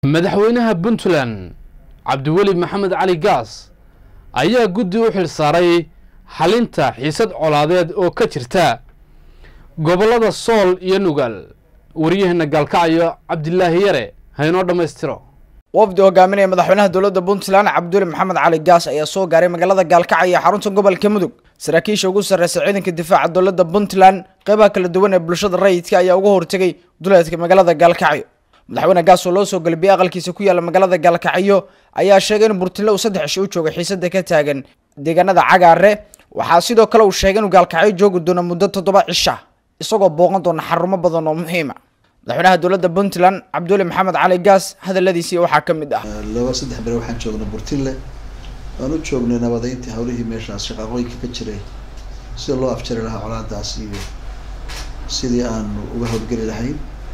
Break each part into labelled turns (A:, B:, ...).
A: madaxweynaha puntland cabdiweli maxamed cali gaas ayaa guddi u xil saaray xalinta xiisad colaadeed oo ka jirta gobollada sool iyo nugaal waryaheena gaalkacayo cabdilaahi yare haynoo dhammaystiro
B: wafdi hogaaminaya madaxweynaha dowladda puntland cabduli maxamed cali gaas ayaa soo gaaray magaalada gaalkacyo ee xarunta gobolka mudug saraakiisha ugu sarreysa ciidanka difaaca dowladda puntland qeybaha kala duwan ee bulshada rayidka ayaa uga hortegay duleedka magaalada gaalkacyo madaxweyne gaas oo loo soo galbiyey aqalkiisa ku yaalla magaalada gaalkacyo ayaa sheegay in burtinle uu saddex ishi u jooga xiisada ka taagan deegaanada cagaare waxaa sidoo kale uu sheegay inuu gaalkacyo joogi doono muddo toddoba cisha isagoo booqan doona xarumo badan oo muhiima madaxweynaha dowladda puntland cabduli maxamed cali gaas hadaladiisii waxaa ka mid ah
C: laba saddex bere waxaan joognay burtinle waan u joognay nabadeyntii hawlihii meeshaas shaqaaqooyinka ka jiray sida loo afjari lahaa colaadaas iyo sidii aanu uga howlgeli lahayn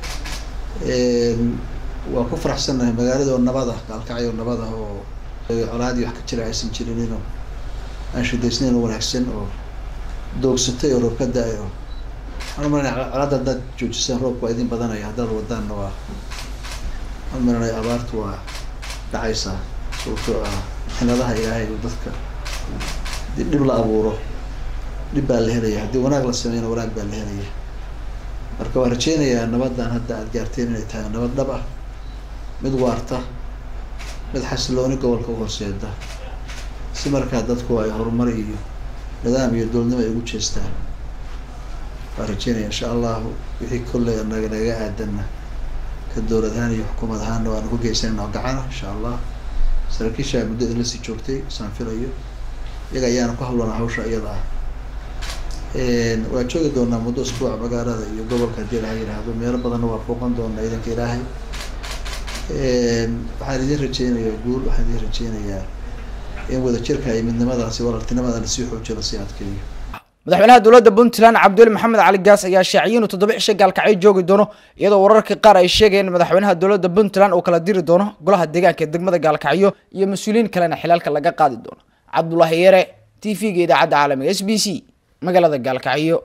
C: waan ku faraxsannahay magaalada oo nabad ah gaalkacyo nabad ah oo colaadii wax ka jira aysan jirinino aan shidaysnayn oo wanaagsan oo doogsatay oo roob ka da-ay oo waxaan umalanaya colaadda haddaad joojisaan roobka waa idin badanaya haddaad wadaanna waa waxaan umalanaya abaartu waa dhacaysaa sababtoo ah xiladaha ilaahay oo dadka hadii dhib la abuuro dhib baa la helaya haddii wanaag la sameeyna wanaag baa la helaya marka waan rajeynayaa nabaddan hadda aada gaarteen inay tahay nabad dhab ah mid waarta mid xasilooni gobolka u horseeda si markaa dadku ay horumar iyo nidaam iyo dowladnimo ay ugu jeestaan waan rajeynaya insha allahu wixii kolley naga naga aadanna ka dowlad ahaan iyo xukuumad ahaanna waanu ku geysanayna oo gacana insha allah saraakiisha muddo idinla sii joogtay saan filayo iyaga ayaana ku hawlanaa hawsha iyada ah waan joogi doonaa muddo usbuuca magaalada iyo gobolka haddii ilaha yidhaahdo meelo badanna waa booqan doonaa idanka ilaahay waxaan idin rajeynayaa guul waxaan idin rajeynayaa in wadajirka iyo midnimadaasi walaaltinimada lasii xoojiyo lasii adkeeyo
B: madaxweynaha dowladda puntland cabduli maxamed cali gaas ayaa shaaciyay inuu toddoba cisho gaalkacyo joogi doono iyadoo wararka qaar ay sheegayeen in madaxweynaha dowladda puntland uu kala diri doono golaha deegaanka ee degmada gaalkacyo iyo mas-uuliyiin kalena xilaalka laga qaadi doono cabdulaahi yare t v-ga idaacadda caalamiga s b c magaalada gaalkacyo